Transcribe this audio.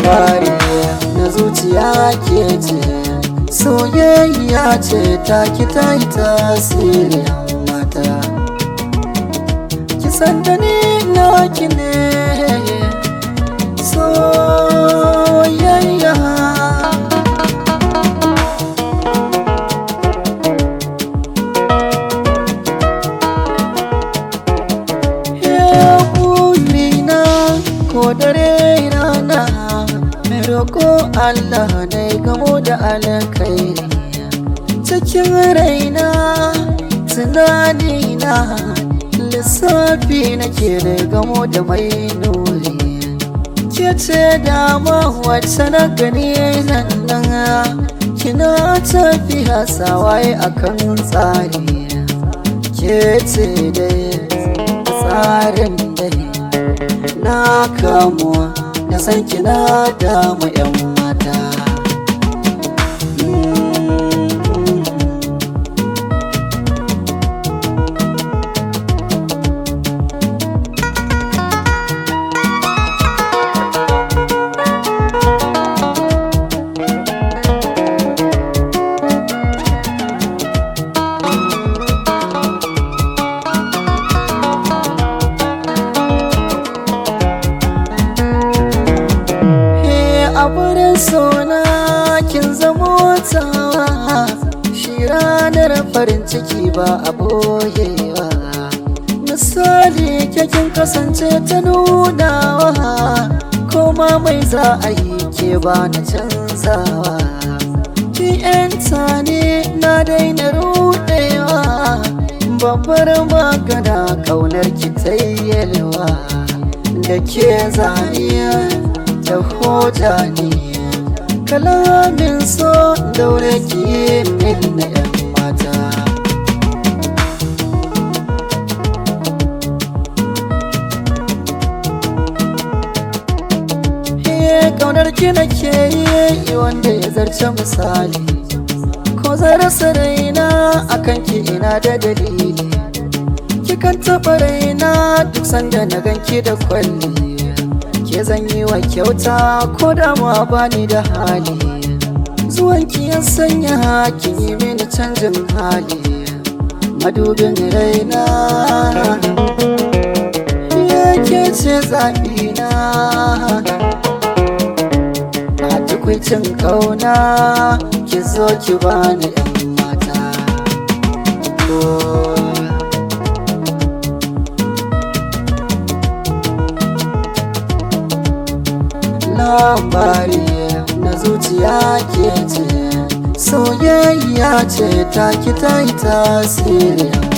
labari na zuciya ke ce soyayya ce ta ki ta yi tasiri mata kisan da ni na ki ne soyayya burina ko dare rana mai roƙo Allah na gamo da alkhairi cikin raina tunanina lissafi nake da gamo da mai nuri ke ce dama wacce na gani nan nan kina tafiya sawaye akan tsari ke ce dai tsarin dare na kamuwa da san kina damu yan mata a wurin sona kin zamo tawa shi ranar farin ciki ba a boyewa misali kin kasance ta nunawa koma mai za a yi ke ba na canzawa ki yanta ne na daina rudewa babbar magana kaunar ki ta yalwa da ke zaniya da hoja ne kalamin so daure ki min na yan mata kaunar ki nake yi wanda ya zarce misali ko zarasa raina akan ki ina da dalili kikan taɓa raina duk sanda na ganki da kwalli ke zan yi wa kyauta ko da ma bani da hali zuwanki ya sanya hakin yi mini canjin hali madubin raina ya ce zaɓina a tukwicin ƙauna ki zo ki bani 'yan mata oh. labari na zuciya ke ce soyayya ce ta ki ta yi tasiri